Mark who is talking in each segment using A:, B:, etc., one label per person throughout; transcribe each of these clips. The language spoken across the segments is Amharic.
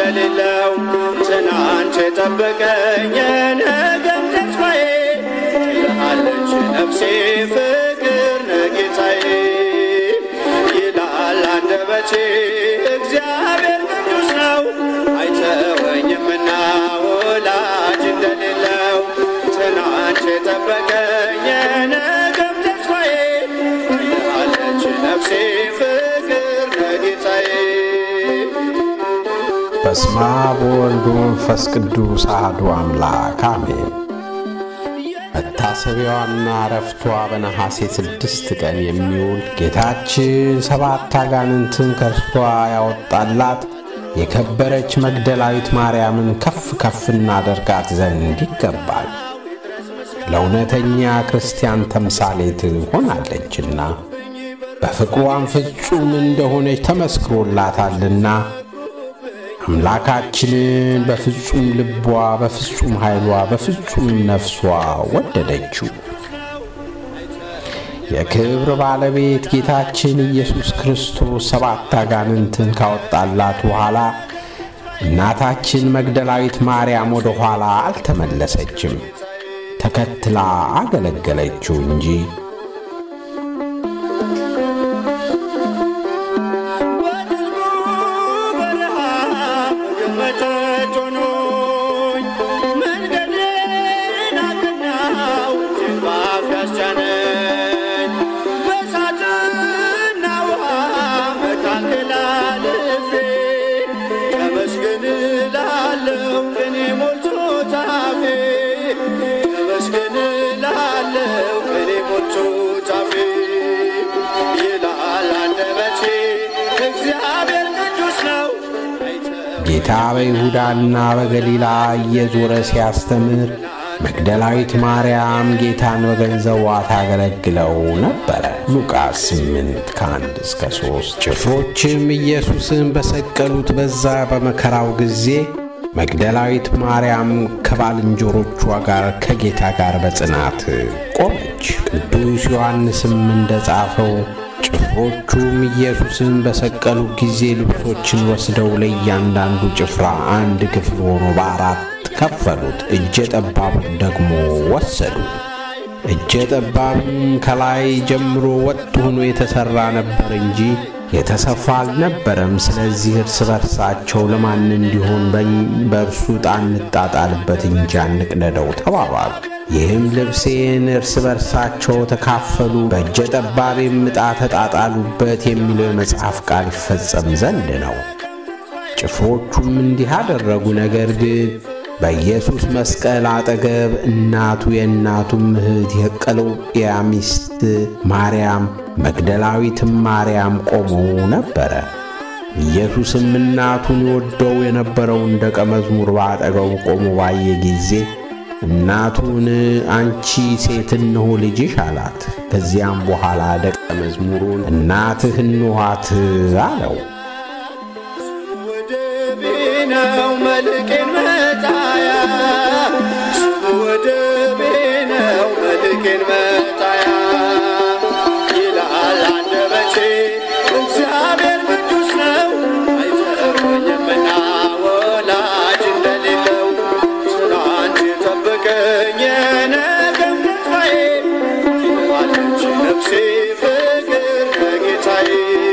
A: እንደሌለው ትናንት የጠበቀኝ የነገም ተስፋዬ ትልሃለች ነፍሴ ፍቅር ነጌታዬ ይላል አንደበቴ እግዚአብሔር ቅዱስ ነው አይተወኝምና ወላጅ እንደሌለው ትናንት የጠበቀኝ የነገም ተስፋዬ ትልሃለች ነፍሴ ፍቅር ነጌታዬ
B: በስመ አብ ወወልድ ወመንፈስ ቅዱስ አሐዱ አምላክ አሜን። መታሰቢያዋና ዕረፍቷ በነሐሴ ስድስት ቀን የሚውል ጌታችን ሰባት አጋንንትን ከእርሷ ያወጣላት የከበረች መግደላዊት ማርያምን ከፍ ከፍ እናደርጋት ዘንድ ይገባል። ለእውነተኛ ክርስቲያን ተምሳሌት ሆናለችና በፍቅሯም ፍጹም እንደሆነች ተመስክሮላታልና አምላካችንን በፍጹም ልቧ፣ በፍጹም ኃይሏ፣ በፍጹም ነፍሷ ወደደችው። የክብር ባለቤት ጌታችን ኢየሱስ ክርስቶስ ሰባት አጋንንትን ካወጣላት በኋላ እናታችን መግደላዊት ማርያም ወደ ኋላ አልተመለሰችም፣ ተከትላ አገለገለችው እንጂ።
A: በጥልቁ በረሃ ምግብ መጠጥ ሆኖኝ መንገዴን አቀናው እጅግ በአፍ ያስጫነኝ በእሳትና ውሃ መካከል አልፌ ተመስገን እላለሁ ቅኔ ሞልቶት አፌ ተመስገን እላለሁ ቅኔ ሞልቶት አፌ ይላል አንደበቴ እግዚአብሔር ቅዱስ ነው
B: ጌታ በይሁዳና በገሊላ እየዞረ ሲያስተምር መግደላዊት ማርያም ጌታን በገንዘቧ ታገለግለው ነበረ። ሉቃስ 8 ከ1 እስከ 3። ጭፍሮችም ኢየሱስን በሰቀሉት በዛ በመከራው ጊዜ መግደላዊት ማርያም ከባልንጀሮቿ ጋር ከጌታ ጋር በጽናት ቆመች። ቅዱስ ዮሐንስም እንደጻፈው ጭፍሮቹም ኢየሱስን በሰቀሉ ጊዜ ልብሶችን ወስደው ለእያንዳንዱ ጭፍራ አንድ ክፍል ሆኖ በአራት ከፈሉት። እጀ ጠባቡን ደግሞ ወሰዱ። እጀ ጠባቡም ከላይ ጀምሮ ወጥ ሆኖ የተሠራ ነበር እንጂ የተሰፋ አልነበረም። ስለዚህ እርስ በርሳቸው ለማን እንዲሆን በእርሱ ዕጣ እንጣጣልበት እንጂ አንቅደደው ተባባሉ። ይህም ልብሴን እርስ በርሳቸው ተካፈሉ፣ በእጀ ጠባቤም ዕጣ ተጣጣሉበት የሚለው የመጽሐፍ ቃል ይፈጸም ዘንድ ነው። ጭፍሮቹም እንዲህ አደረጉ። ነገር ግን በኢየሱስ መስቀል አጠገብ እናቱ የእናቱም እህት የቀሎጵያ ሚስት ማርያም መግደላዊትም ማርያም ቆመው ነበረ። ኢየሱስም እናቱን ይወደው የነበረውን ደቀ መዝሙር በአጠገቡ ቆሞ ባየ ጊዜ እናቱን አንቺ ሴት እንሆ ልጅሽ አላት። ከዚያም በኋላ ደቀ መዝሙሩን እናትህ እንኋት አለው።
A: ወደቤ ነው መልቄን መጣያ ስሙ ወደቤ ነው መልቄን መጣያ ይላል አንደበቴ እግዚአብሔር ቅዱስ ነው አይተወኝምና ወላጅ እንደሌለው ትናንት የጠበቀኝ የነገም ተስፋዬ ትለዋለች ነፍሴ ፍቅር ከጌታዬ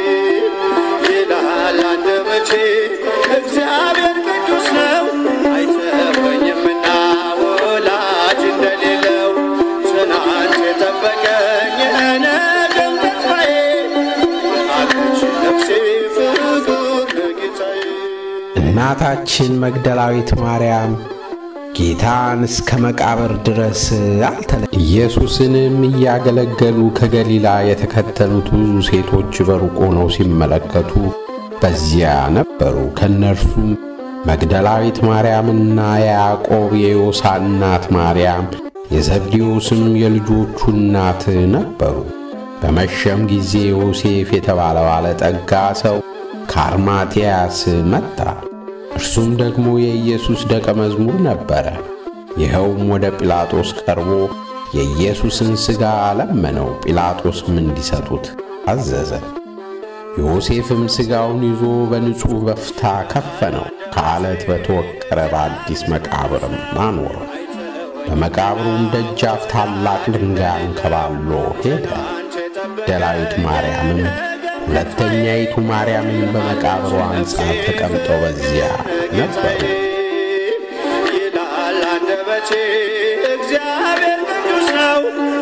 A: ይላል አንደበቴ እግዚአብሔር ቅዱስ ነው አይተወኝምና ወላጅ እንደሌለው ትናንት የጠበቀኝ የነገም ተስፋዬ አለች ነፍሴ ፍቅር ለጌታዬ
B: እናታችን መግደላዊት ማርያም ጌታን እስከ መቃብር ድረስ አልተለ ኢየሱስንም እያገለገሉ ከገሊላ የተከተሉት ብዙ ሴቶች በሩቅ ሆነው ሲመለከቱ በዚያ ነበሩ። ከእነርሱም መግደላዊት ማርያምና የያዕቆብ የዮሳ እናት ማርያም የዘብዴዎስም የልጆቹ እናት ነበሩ። በመሸም ጊዜ ዮሴፍ የተባለ ባለጠጋ ሰው ከአርማትያስ መጣ። እርሱም ደግሞ የኢየሱስ ደቀ መዝሙር ነበረ። ይኸውም ወደ ጲላጦስ ቀርቦ የኢየሱስን ሥጋ ለመነው። ጲላጦስም እንዲሰጡት አዘዘ። ዮሴፍም ሥጋውን ይዞ በንጹሕ በፍታ ከፈነው፣ ከዓለት በተወቀረ በአዲስ መቃብርም አኖረው። በመቃብሩም ደጃፍ ታላቅ ድንጋይ አንከባሎ ሄደ። መግደላዊት ማርያምም ሁለተኛይቱ ማርያምን በመቃብሩ አንጻር ተቀምጠው በዚያ ነበሩ።
A: ይላል አንደበቴ እግዚአብሔር ቅዱስ ነው፣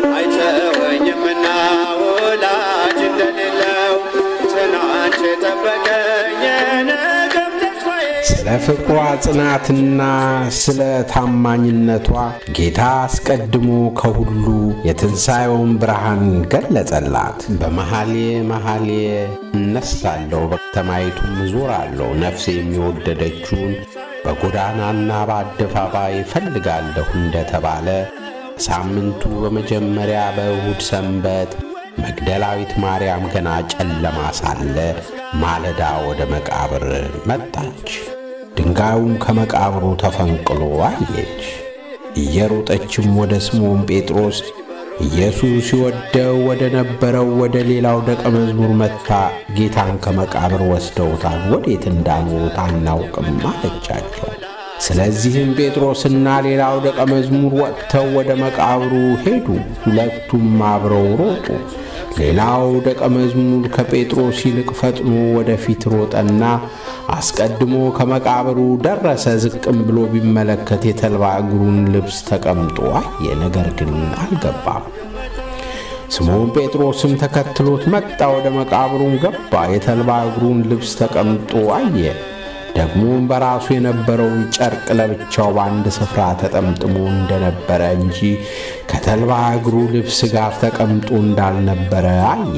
A: አይተወኝምና ወላጅ እንደሌለው ትናንት የጠበቀኝ የነገም ተስፋዬ
B: ስለ ፍቅሯ ጽናትና ስለ ታማኝነቷ ጌታ አስቀድሞ ከሁሉ የትንሣኤውን ብርሃን ገለጸላት። በመሐሌ መሐሌ እነሳለሁ፣ በከተማይቱም እዞራለሁ፣ ነፍሴ የሚወደደችውን በጎዳናና በአደባባይ እፈልጋለሁ እንደተባለ ሳምንቱ በመጀመሪያ በእሁድ ሰንበት መግደላዊት ማርያም ገና ጨለማ ሳለ ማለዳ ወደ መቃብር መጣች። ድንጋዩም ከመቃብሩ ተፈንቅሎ አየች። እየሮጠችም ወደ ስምዖን ጴጥሮስ ኢየሱስ ይወደው ወደ ነበረው ወደ ሌላው ደቀ መዝሙር መጥታ ጌታን ከመቃብር ወስደውታል፣ ወዴት እንዳኖሩት አናውቅም አለቻቸው። ስለዚህም ጴጥሮስና ሌላው ደቀ መዝሙር ወጥተው ወደ መቃብሩ ሄዱ። ሁለቱም አብረው ሮጡ። ሌላው ደቀ መዝሙር ከጴጥሮስ ይልቅ ፈጥኖ ወደፊት ሮጠና አስቀድሞ ከመቃብሩ ደረሰ። ዝቅም ብሎ ቢመለከት የተልባ እግሩን ልብስ ተቀምጦ አየ፣ ነገር ግን አልገባም። ስምዖን ጴጥሮስም ተከትሎት መጣ። ወደ መቃብሩም ገባ። የተልባ እግሩን ልብስ ተቀምጦ አየ። ደግሞም በራሱ የነበረውን ጨርቅ ለብቻው በአንድ ስፍራ ተጠምጥሞ እንደነበረ እንጂ ከተልባ እግሩ ልብስ ጋር ተቀምጦ እንዳልነበረ አየ።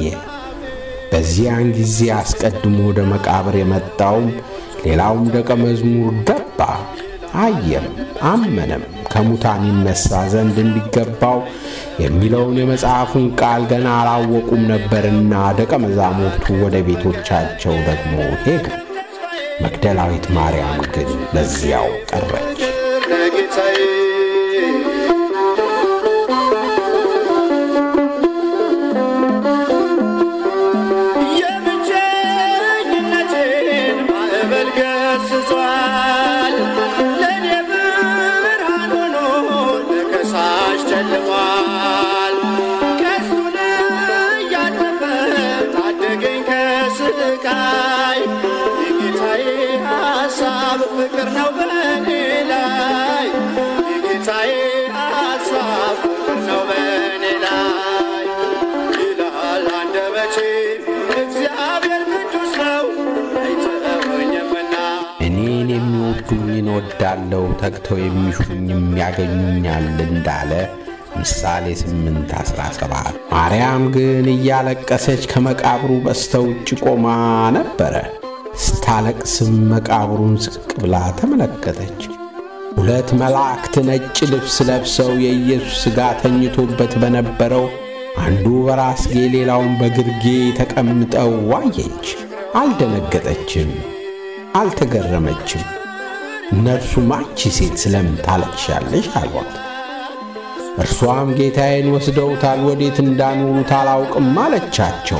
B: በዚያን ጊዜ አስቀድሞ ወደ መቃብር የመጣውም ሌላውም ደቀ መዝሙር ገባ፣ አየም፣ አመነም። ከሙታን ይነሣ ዘንድ እንዲገባው የሚለውን የመጽሐፉን ቃል ገና አላወቁም ነበርና ደቀ መዛሙርቱ ወደ ቤቶቻቸው ደግሞ ሄዱ። መግደላዊት ማርያም ግን በዚያው ቀረች።
A: ለጌታዬ የብቸኝነቴን ማዕበል ገስጿል። ለእኔ ብርሃን ሆኖ ለከሳሽ ጨልሟል። ቀስቱን እያተፈ ታደገኝ ከስቃይ የጌታዬ ሐሳብ ፍቅር ነው በእኔ ላይ የጌታዬ ሐሳብ ፍቅር ነው በእኔ ላይ ይላል አንደበቴ እግዚአብሔር ቅዱስ ነው አይተወኝምና
B: እኔን የሚወዱኝን እወዳለሁ፣ ተግተው የሚሹኝም ያገኙኛል እንዳለ ምሳሌ 8 17 ማርያም ግን እያለቀሰች ከመቃብሩ በስተ ውጭ ቆማ ነበረ። ስታለቅስም መቃብሩን ዝቅ ብላ ተመለከተች። ሁለት መላእክት ነጭ ልብስ ለብሰው የኢየሱስ ሥጋ ተኝቶበት በነበረው አንዱ በራስጌ ሌላውን በግርጌ ተቀምጠው ዋየች። አልደነገጠችም፣ አልተገረመችም። እነርሱም አንቺ ሴት ስለምን ታለቅሻለሽ አሏት። እርሷም ጌታዬን ወስደውታል፣ ወዴት እንዳኖሩት አላውቅም አለቻቸው።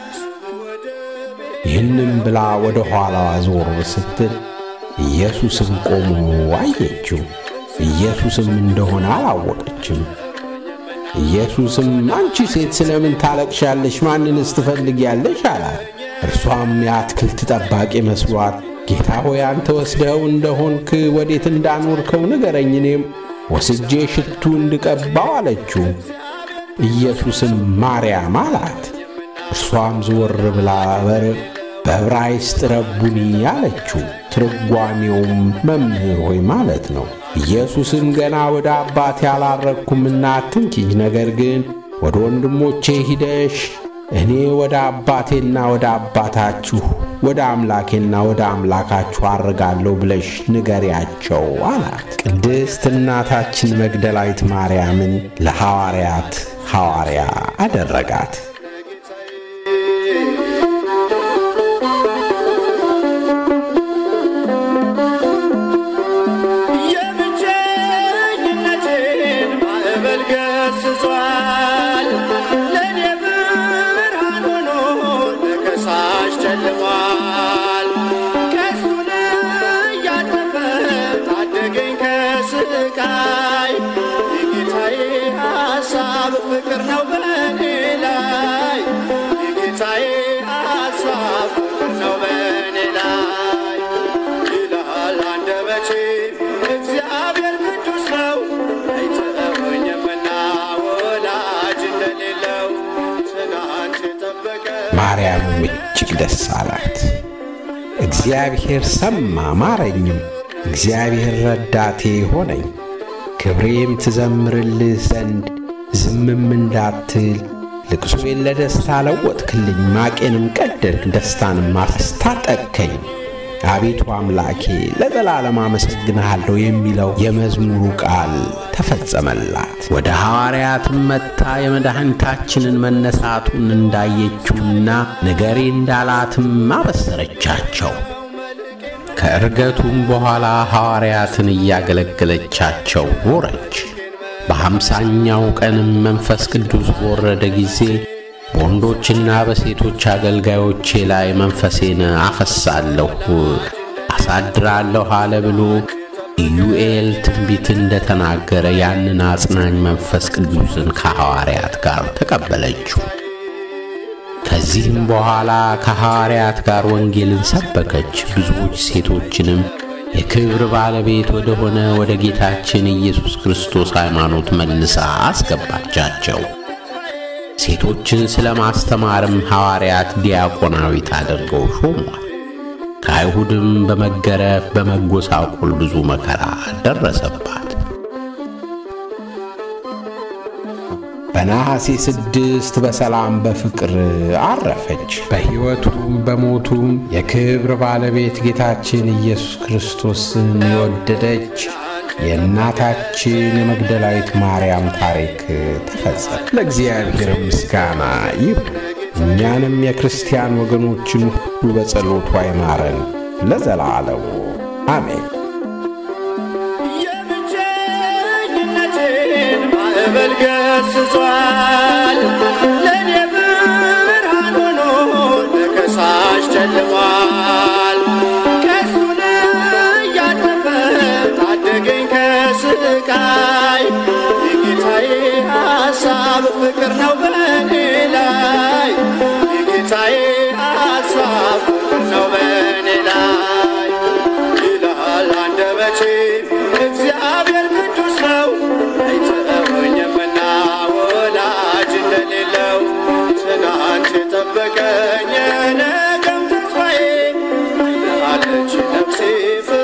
B: ይህንም ብላ ወደ ኋላዋ ዞር ስትል ኢየሱስም ቆሞ አየችው። ኢየሱስም እንደሆነ አላወቀችም። ኢየሱስም አንቺ ሴት ስለምን ታለቅሻለሽ? ማንንስ ትፈልጊያለሽ? አላት። እርሷም የአትክልት ጠባቂ መስሏት ጌታ ሆይ አንተ ወስደው እንደሆንክ ወዴት እንዳኖርከው ንገረኝ፣ እኔም ወስጄ ሽቱ እንድቀባው አለችው። ኢየሱስም ማርያም አላት። እርሷም ዘወር ብላ በር በዕብራይስጥ ረቡኒ አለችው። ትርጓሜውም መምህር ሆይ ማለት ነው። ኢየሱስም ገና ወደ አባቴ አላረግኩምና አትንኪኝ፣ ነገር ግን ወደ ወንድሞቼ ሂደሽ እኔ ወደ አባቴና ወደ አባታችሁ ወደ አምላኬና ወደ አምላካችሁ አርጋለሁ ብለሽ ንገሪያቸው አላት። ቅድስት እናታችን መግደላዊት ማርያምን ለሐዋርያት ሐዋርያ አደረጋት።
A: የብቸኝነቴን ማዕበል ገስጿል። ለእኔ ብርሃን ሆኖ ለከሳሽ ፍቅር ነው በኔ ላይ የጌታዬ ሐሳብ ፍቅር ነው በኔ ላይ ይላል አንደበቴ እግዚአብሔር ቅዱስ ነው አይተወኝምና ወላጅ እንደሌለው ትናንት የጠበቀ
B: ማርያምም እጅግ ደስ አላት። እግዚአብሔር ሰማ ማረኝም፣ እግዚአብሔር ረዳቴ ሆነኝ። ክብሬም ትዘምርልህ ዘንድ ዝምም እንዳትል ልቅሶዬን ለደስታ ለወጥክልኝ፣ ማቄንም ቀደድክ፣ ደስታንም አስታጠቅከኝ። አቤቱ አምላኬ ለዘላለም አመሰግንሃለሁ የሚለው የመዝሙሩ ቃል ተፈጸመላት። ወደ ሐዋርያትም መጥታ የመድኃኒታችንን መነሳቱን እንዳየችውና ንገሬ እንዳላትም አበሰረቻቸው። ከዕርገቱም በኋላ ሐዋርያትን እያገለገለቻቸው ኖረች። በሐምሳኛው ቀንም መንፈስ ቅዱስ በወረደ ጊዜ በወንዶችና በሴቶች አገልጋዮቼ ላይ መንፈሴን አፈሳለሁ አሳድራለሁ አለ ብሎ ኢዩኤል ትንቢት እንደተናገረ ያንን አጽናኝ መንፈስ ቅዱስን ከሐዋርያት ጋር ተቀበለችው። ከዚህም በኋላ ከሐዋርያት ጋር ወንጌልን ሰበከች። ብዙዎች ሴቶችንም የክብር ባለቤት ወደ ሆነ ወደ ጌታችን ኢየሱስ ክርስቶስ ሃይማኖት መልሳ አስገባቻቸው። ሴቶችን ስለ ማስተማርም ሐዋርያት ዲያቆናዊት አድርገው ሾሟል። ከአይሁድም በመገረፍ በመጎሳቆል ብዙ መከራ ደረሰባት። በነሐሴ ስድስት በሰላም በፍቅር አረፈች። በሕይወቱም በሞቱም የክብር ባለቤት ጌታችን ኢየሱስ ክርስቶስን የወደደች የእናታችን የመግደላዊት ማርያም ታሪክ ተፈጸመ። ለእግዚአብሔር ምስጋና ይሁን። እኛንም የክርስቲያን ወገኖችን ሁሉ በጸሎቱ አይማረን ለዘላለሙ አሜን።
A: የብቸኝነቴን ማዕበል ገስጿል። ለእኔ ብርሃን ሆኖ ለከሳሽ ጨልሟል። ቀስቱን እያተፈ ታደገኝ ከስቃይ የጌታዬ ሐሳብ ፍቅር ነው በእኔ ላይ የጌታዬ ሐሳብ ፍቅር ነው በእኔ ላይ ይላል አንደበቴ እግዚአብሔር ቅዱስ ነው አይተወኝምና ወላጅ እንደሌለው ትናንት የጠበቀኝ የነገም ተስፋዬ አለች ነፍሴ